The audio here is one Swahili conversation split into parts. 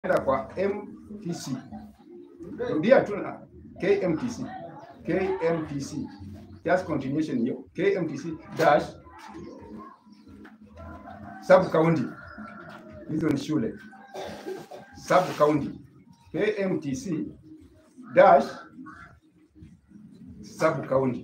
enda kwa MTC, rudia tu na KMTC, KMTC, just continuation hiyo, KMTC dash sub county. Hizo ni shule sub county, KMTC dash sub county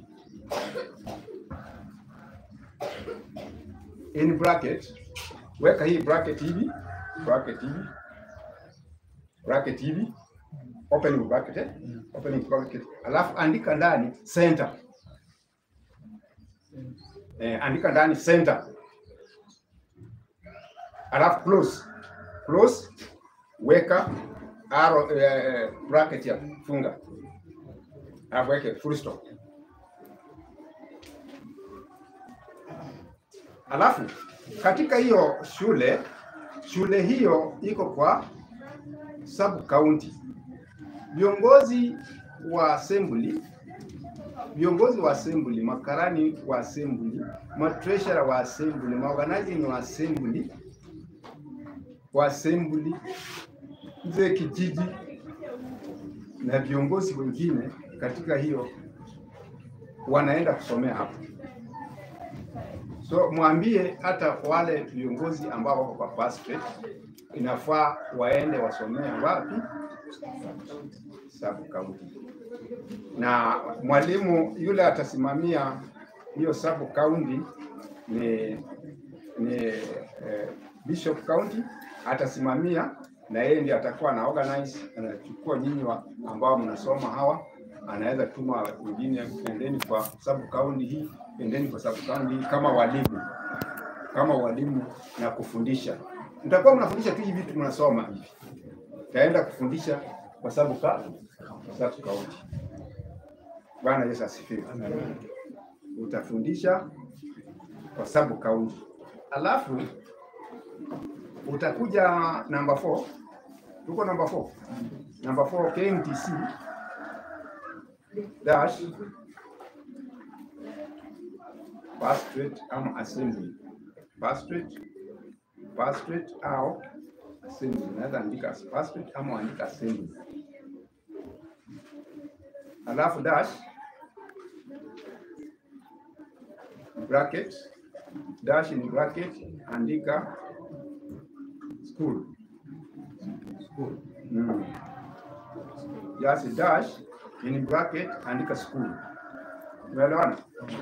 in bracket, weka hii bracket hivi, bracket hivi, bracket hivi, opening bracket, eh? opening bracket, alafu andika ndani center, eh, andika ndani center, alafu close, close, weka arrow, eh, bracket ya funga, alafu weke full stop. Alafu katika hiyo shule shule hiyo iko kwa sub county. Viongozi wa assembly, viongozi wa assembly, makarani wa assembly, matreasurer wa assembly, maorganizing wa assembly, wa assembly, mzee kijiji na viongozi wengine katika hiyo wanaenda kusomea hapo. So mwambie hata wale viongozi ambao wako kwa pastorate inafaa waende wasomea wapi? Sub county. Na mwalimu yule atasimamia hiyo sub county ni ni eh, Bishop County atasimamia na yeye ndiye atakuwa na organize, anachukua nyinyi wa- ambao mnasoma hawa, anaweza tuma wengine, endeni kwa sub county hii, endeni kwa sub county hii kama walimu, kama walimu na kufundisha. Mtakuwa mnafundisha tu hivi vitu mnasoma hivi, taenda kufundisha kwa sub ka sub county. Bwana Yesu asifiwe. Utafundisha kwa sub county, alafu utakuja namba 4 tuko namba 4 namba 4 KMTC dash pastorate ama assembly pastorate pastorate au assembly naweza andika pastorate ama andika assembly alafu dash bracket dash in bracket andika school school mm. just dash in bracket andika school umeelewana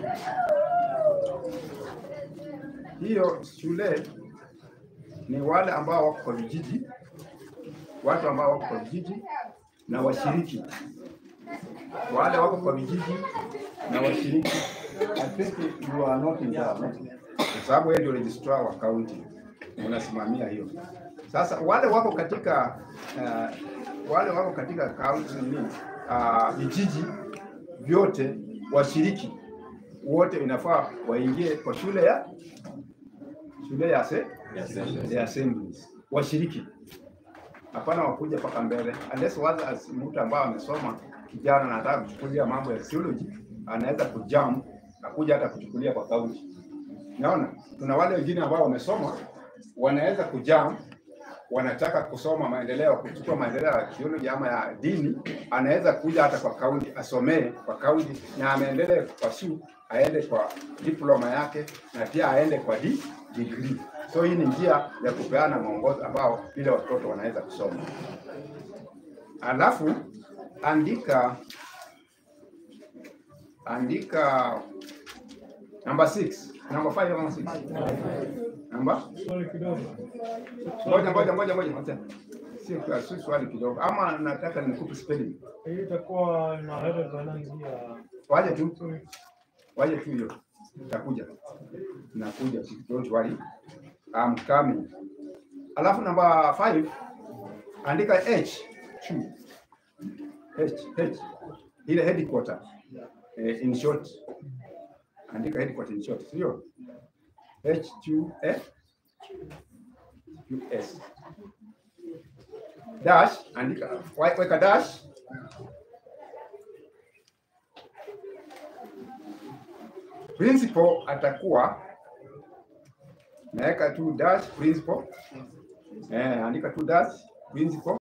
hiyo shule ni wale ambao wako kwa vijiji watu ambao wako kwa vijiji na washiriki wale wako kwa vijiji na washiriki I think you are not in charge, no? kwa sababu wewe ndio registrar wa county unasimamia hiyo. Sasa wale wako katika uh, wale wako katika county nini uh, vijiji vyote washiriki wote inafaa waingie kwa shule ya shule ya se, ya assemblies washiriki, hapana wakuja mpaka mbele, unless waza as mtu ambaye amesoma kijana na anataka kuchukulia mambo ya theology, anaweza kujam akuja hata kuchukulia kwa kaunti. Naona kuna wale wengine ambao wamesoma wanaweza kujam, wanataka kusoma maendeleo, kuchukua maendeleo ya theology ama ya dini, anaweza kuja hata kwa kaunti asomee kwa kaunti, na ameendelea kwa shu aende kwa diploma yake na pia aende kwa di, degree. So hii ni njia ya kupeana mwongozo ambao vile watoto wanaweza kusoma. Alafu andika andika namba 6 namba 5 ama 6 namba Swali kidogo. ngoja ngoja ngoja ngoja ngoja sio kwa si swali kidogo ama nataka nikupe spelling Hii itakuwa na header za nani ya waje tu waje tu hiyo itakuja nakuja tu, don't worry I'm coming alafu namba 5 andika h chu h h ile headquarter eh, in short andika headquarter in short sio h q f us dash andika wa- weka dash principal atakuwa naweka tu dash principal eh, andika tu dash principal